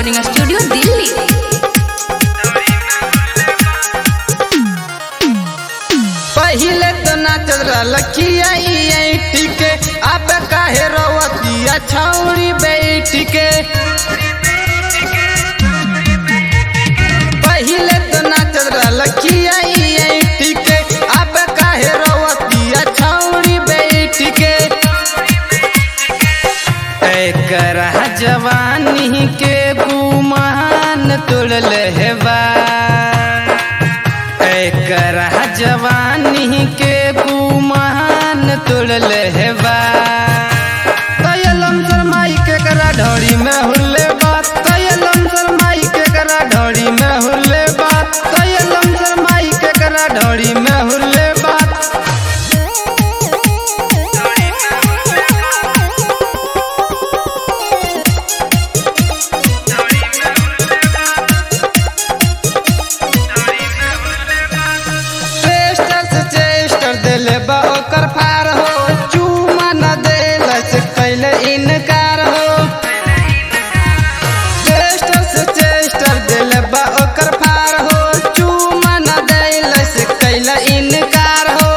recording studio Delhi पहिले तो नाचल लखिया टिके अब काहे रवतिया छौरी बैठ के पहिले तो नाचल लखिया टिके अब काहे रवतिया छौरी बैठ के एकर जवानी के गुमान तोड़ल हेबा एकर जवानी के गुमान तोड़ल हेबा कयलम शर्माई के करा ढोरी में हुल्ले बात कयलम शर्माई के करा ढोरी में हुल्ले बात कयलम शर्माई के करा ढोरी में हुल्ले बात चेस्टर से चेस्टर दिले बा ओकर फार हो चूमा न देला से कैले इनकार हो चेस्टर से चेस्टर दिले बा ओकर फार हो चूमा न देला से कैले इनकार हो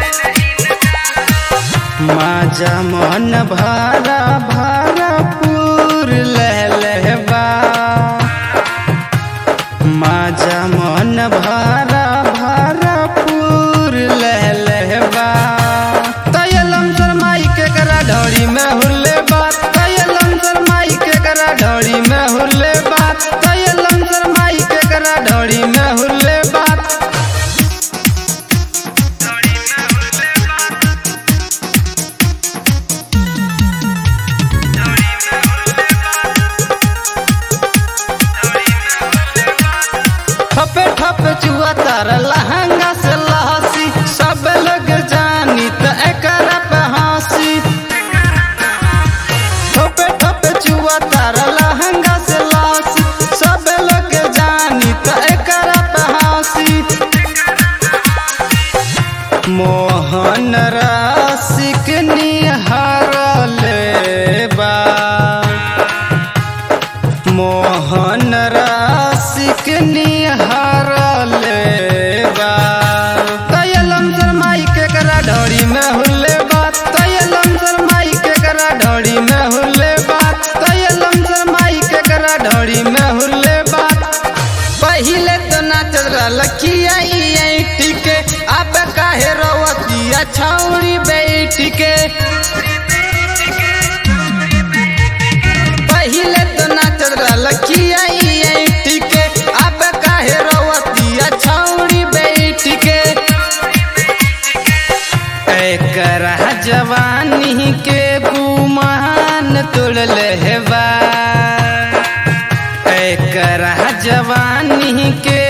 माजा मन भरा भरा पूर लहलहबा माजा मन भरा भरा पूर लहलहबा कयलम शर्माई के करा ढोरी में हुल्ले बात कयलम शर्माई के करा ढोरी में हुल्ले बात कयलम शर्माई के करा ढोरी में हुल्ले बात ठपे ठपे चुआ तार लहंगा से लहसी सब लोग जानी त एकरा पे हंसी ठपे ठपे चुआ तार लहंगा से लहसी सब लोग जानी त एकरा पे हंसी मोहन रसिक निहारले बा मोहन रसिक निहारले बा कयलम शर्माई के करा ढोरी में हुल्ले बात कयलम शर्माई के करा ढोरी में हुल्ले बात कयलम शर्माई के करा ढोरी में हुल्ले बात पहिले तो नाचल लखिया टिके अब काहे रवतिया छौरी बैठ के पहिले तो नाचल लखिया टिके अब काहे रवतिया छौरी बैठ के एकर जवानी के गुमान तोड़ल हेबा एकर जवानी के